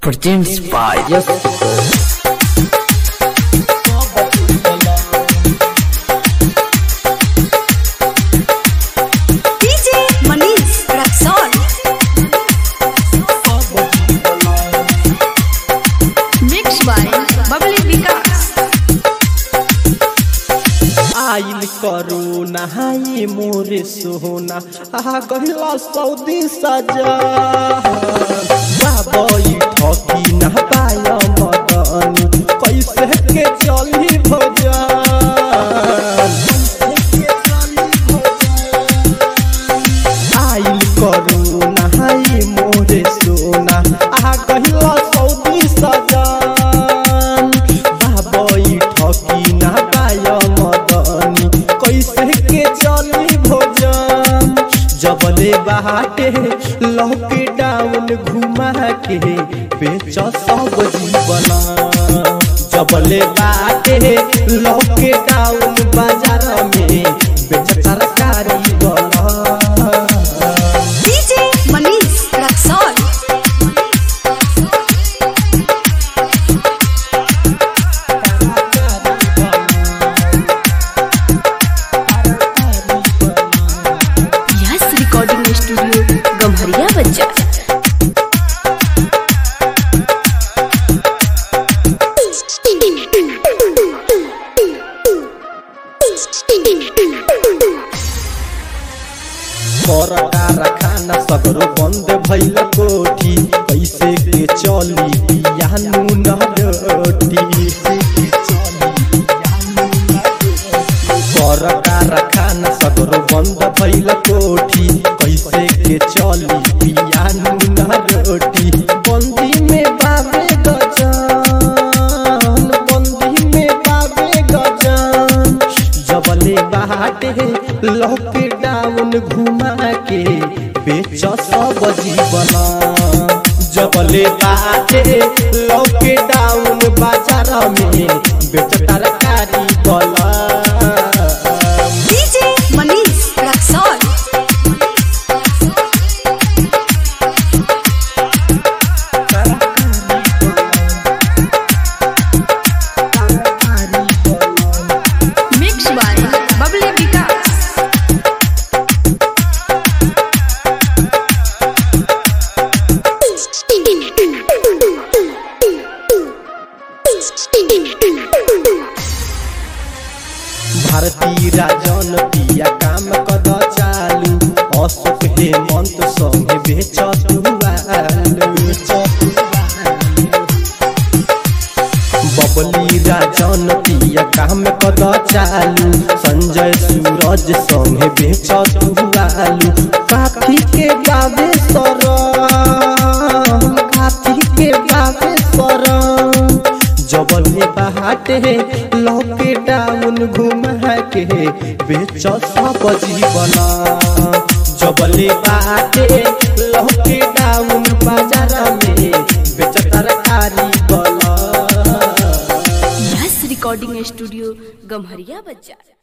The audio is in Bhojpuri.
Produced by Yes. DJ Manish Raxon. Mixed by Bubbly Vikas. आइल करू नहाई मोरे सोना आ गहिला सऊदी सजा बाबई ठकी न पाय मदनी कैसे के चली भजन आइल करू नहाई मोरे सोना आ गहिला सऊदी सजा बाबई ठकी न पाय मदनी कैसे के चली भोजन जबले बाटे लॉकडाउन घुमा के बेच सब जीवन जबले बाटे लॉकडाउन बाजार में बेच तरकारी बना DJ Manish Raxon. Yes Recording Studio Gamharia Bazaar. परटा रखाना सगरो बंद भइल कोठी कैसे के चली पियानु न रोटी परटा रखाना सगरो बंद भइल कोठी कैसे के चली पियानु न रोटी बंदी में बाबे गजान बंदी में बाबे गजान जबले बाटे लॉकडाउन घुमा के बेच सब जीवन जबले बाटे लॉकडाउन बाजार में बेच तरकारी बला DJ Manish Raxon. Mixed by Bubbly Vikas. भारतीय राजन पिया काम कद चालू अशोक हेमंत संगे बेच बबली राजन पिया काम कद चालू संजय सूरज संगे बेच आलू काफी के बाबे सर काफी के बाबे सर जबले बाटे लॉकडाउन घुमा के बेच सब जीवन जबले बाटे लॉकडाउन बाजार में बेच तरकारी बला Yes Recording Studio Gamharia Bazaar.